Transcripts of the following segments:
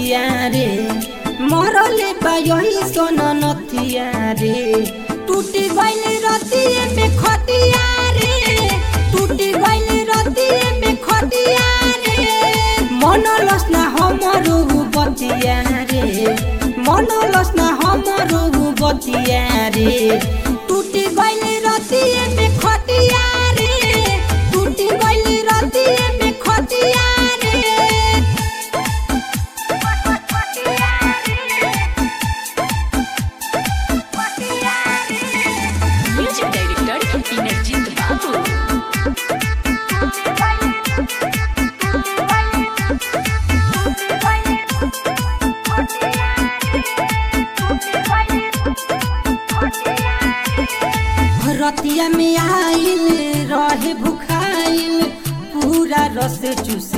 बतिया रे मरले बा यही सोन नथिया रे टूटी गइल रतिए में खटिया रे टूटी गइल रतिए में खटिया रे मन लसना हमरो बतिया रे मन लसना हमरो बतिया रे टूटी गइल रतिए में खटिया रे टूटी गइल रतिए में खटिया रे Music Director Inarjit Babu. रतिया में आइल रहे भुखाइल पूरा रस चूस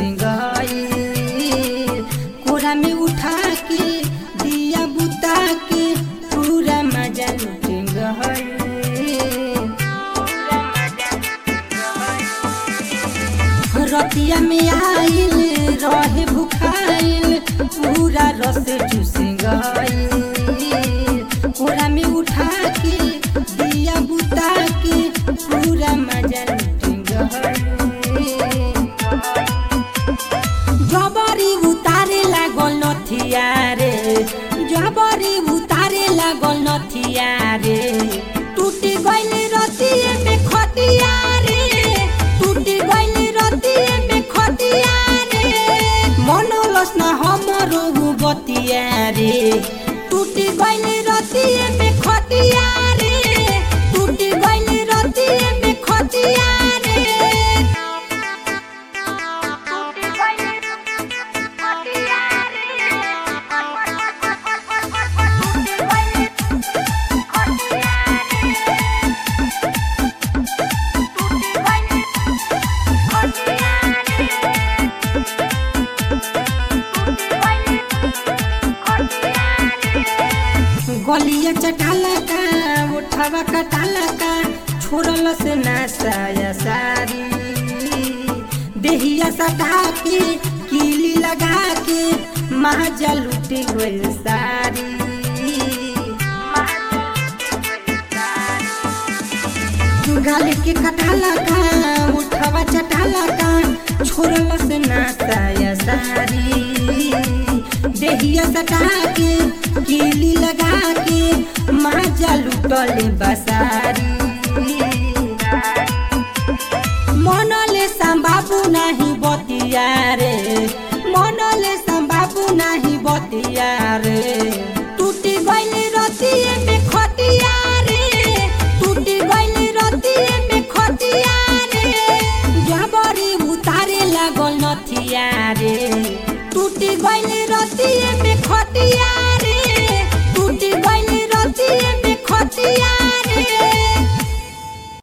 गइल कोरा में उठा के दिया बुता के पूरा मजा लुट गइल रतिया में आइल रहे भुखाइल पूरा रस चूस गइल कोरा में उठा के दिया बुता के पूरा मजा लुट गइल जबरी उतारे लागल नथिया रे जबरी उतारे लागल नथिया रे टूटी गइल रतिए में खटिया रे टूटी गइल रतिए में खटिया रे मन लसना हमरो बतिया रे टूटी गइल रतिए में खटिया रे टूटी गइल रतिए में खटिया रे गलिया चटाला का उठावा कटाला का छोड़ल से नासाया सारी देहिया सटा के कीली लगा के महाजा लुटी गइल सारी गाली के कटाला का उठावा चटाला का छोड़ल से नासाया सारी देहिया सटा के कीली लगा के माजा लुटल बसारी मनले संबाबू नाही बतिया रे मनले संबाबू नाही बतिया रे टूटी गइल रतिए में खटिया रे टूटी गइल रतिए में खटिया रे जबरी उतारे लागल नथिया रे टूटी गइल रतिए